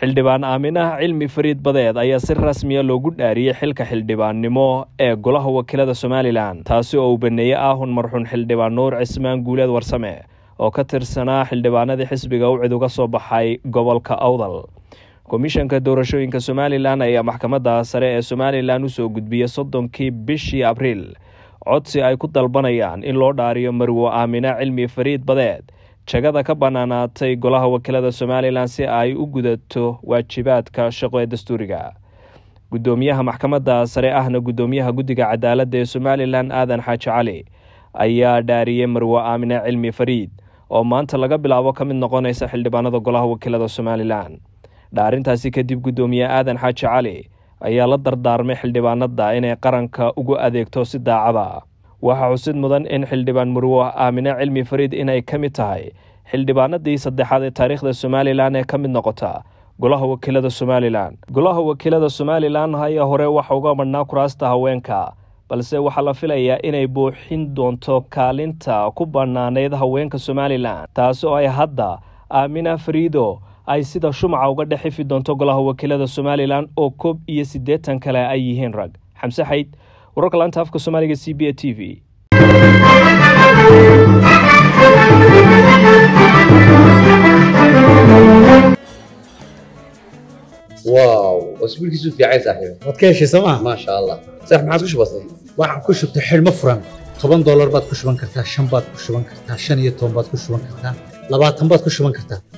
xildhibaan aaminaha cilmi fariid badeed ayaa si rasmiya loogu dhaariyey xilka xildhibaannimo ee golaha wakiilada somalilan taasi oo uu baneeyey aahun marxuun xildhibaan nuur cismaan guuleed warsame oo ka tirsanaa xildhibaanadii xisbiga ucid uga soo baxay gobolka awdal komishanka doorashooyinka somalilan ayaa maxkamadda sare ee somalilan usoo gudbiyey soddonkii bishii abriil codsi ay ku dalbanayaan in loo dhaariyo marwo aamina cilmi fariid badeed jagada ka bannaanaatay golaha wakiilada somalilan si ay u gudato waajibaadka shaqo ee dastuuriga guddoomiyaha maxkamadda sare ahna guddoomiyaha guddiga cadaaladda ee somalilan aadan xaaji cali ayaa dhaariyey marwo aamine cilmi fariid oo maanta laga bilaabo ka mid noqonaysa xildhibaanada golaha wakiilada somalilan dhaarintaasi kadib guddoomiye aadan xaaji cali ayaa la dardaarmay xildhibaanada inay qaranka ugu adeegto si daacada waxaa xusid mudan in xildhibaan marwo aamine cilmi fariid inay ka mid tahay xildhibaanadii saddexaad ee taariikhda somalilan ee ka mid noqota golaha wakiilada somalilan golaha wakiilada somalilan haya hore waxa uga madhnaa kuraasta haweenka balse waxaa la filayaa inay buuxin doonto kaalinta ku bannaanayd haweenka somalilan taasi oo ay hadda aamina fariido ay sida shumaca uga dhex ifi doonto golaha wakiilada somalilan oo koob iyo siddeetan kale ay yihiin rag xamse xayd wararka laanta afka soomaaliga c b a t v واو اسبوع كيسو في عايز صاحبي waad ka heshay sooma ما شاء الله صح ما عاد كش بسيط waxaan ku shubtay xidhmo furan toban doolar baad ku shuban kartaa shan baad ku shuban kartaa shan iyo toban baad ku shuban kartaa labaatan baad ku shuban kartaa